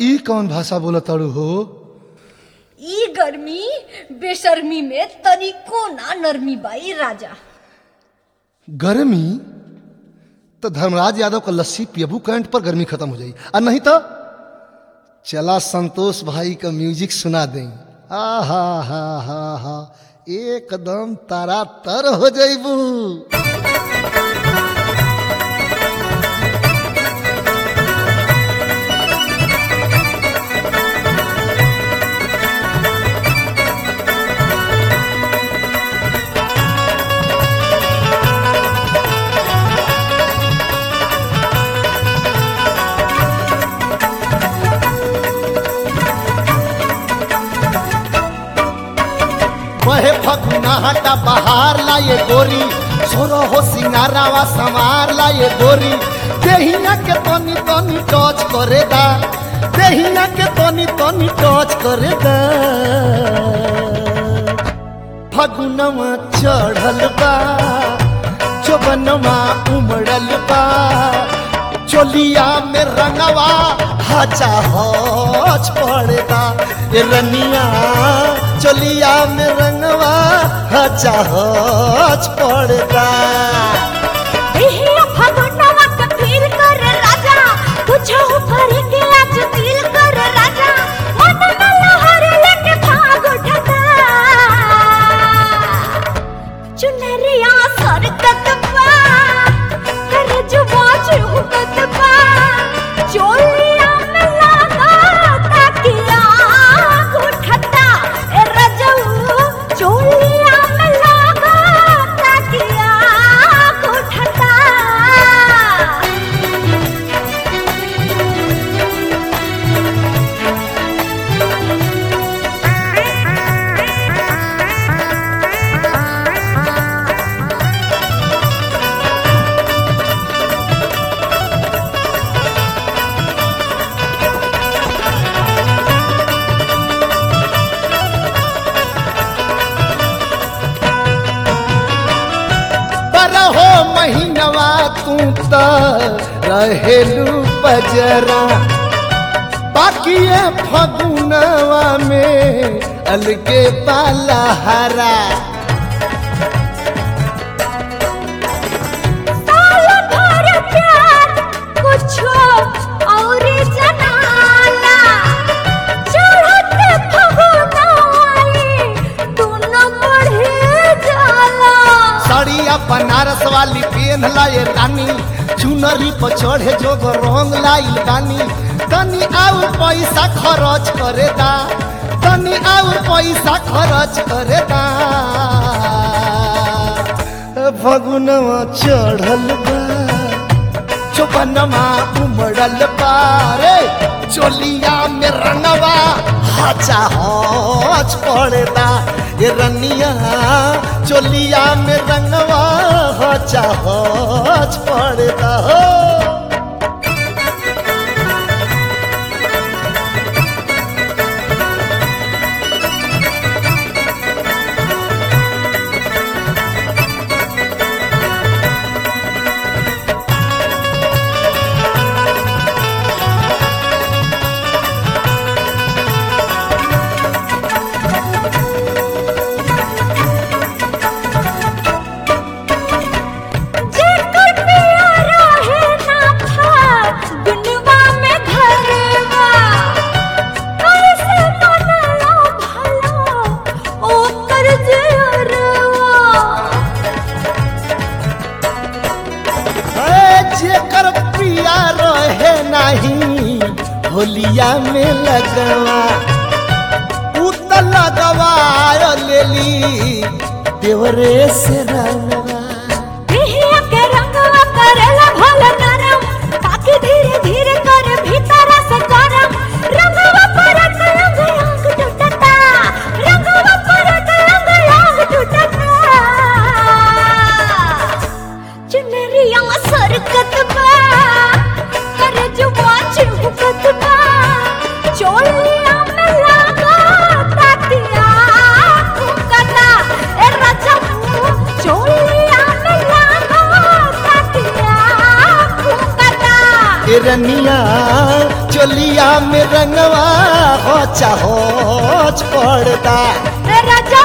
ई कौन भाषा बोला ताड़ू हो ई गर्मी बेशर्मी में तनिको ना नरमी बाई राजा गर्मी तो धर्मराज यादव का लस्सी पियबू करंट पर गर्मी खत्म हो जाई और नहीं तो चला संतोष भाई का म्यूजिक सुना दें आ हा हा हा हा एकदम तारा तर हो जाइबू बहे फगुना हटा बहार लाए गोरी सोरो हो सिंगारावा संवार लाए गोरी देहिया के तनी तनी टच करे दा देहिया के तनी तनी टच करे दा फगुनवा चढ़ल बा चौबनवा उमड़ल बा चोलिया में रंगवा हचा हच पड़ेगा ये रनिया चोलिया में रंगवा हचा हच पड़ेगा एहिया फगुनवा के फील कर राजा तुझो ऊपर के आज फील कर राजा मन में लहर लेके भाग उठता चुनरिया सरकत बा कर जुबा चुहकत बा चोलिया में लगा ताकिया उठता ए रजऊ चोलिया में लगा ताकिया उठता बरहो महीनवा तू त रहेलू बजरा बाकी ये फगुनवा में अलगे पाला हरा साल भर प्यार कुछो और जनाला चढ़ते फगुनाई दोनों बढ़े जाला साड़िया बनारस वाली पेन लाए रानी चुनरी पर चढ़े जो रंग लाइल बानी तनी आउ पैसा खर्च करे दा तनी आउ पैसा खर्च करे दा फगुनवा चढ़ल बा चौपनमा उमड़ल पारे चोलिया में रंगवा हचा हच पड़ेदा ये रनिया चोलिया में रंगवा हचा हच पड़ेदा हो जेकर प्यारा है ना था दुनिया में घरवा कैसे मनला भला ओकर जियरवा ए, जेकर पिया रहे नहीं होलिया में लगवा उ त लगवा लेली देवरे से रंगवा बिहिया के रंगवा करेला भला नरम ताकि धीरे धीरे कर भीतर से गरम रंगवा पर अंग अंग टूटता रंगवा पर अंग अंग टूटता चुनरिया सरकत बा कर जुबा चिपकत बा चोलिया में लगा तातिया फुकता ए रजबू चोलिया में लगा तातिया फुकता रनिया चोलिया में रंगवा हो चाहो पड़ता राजा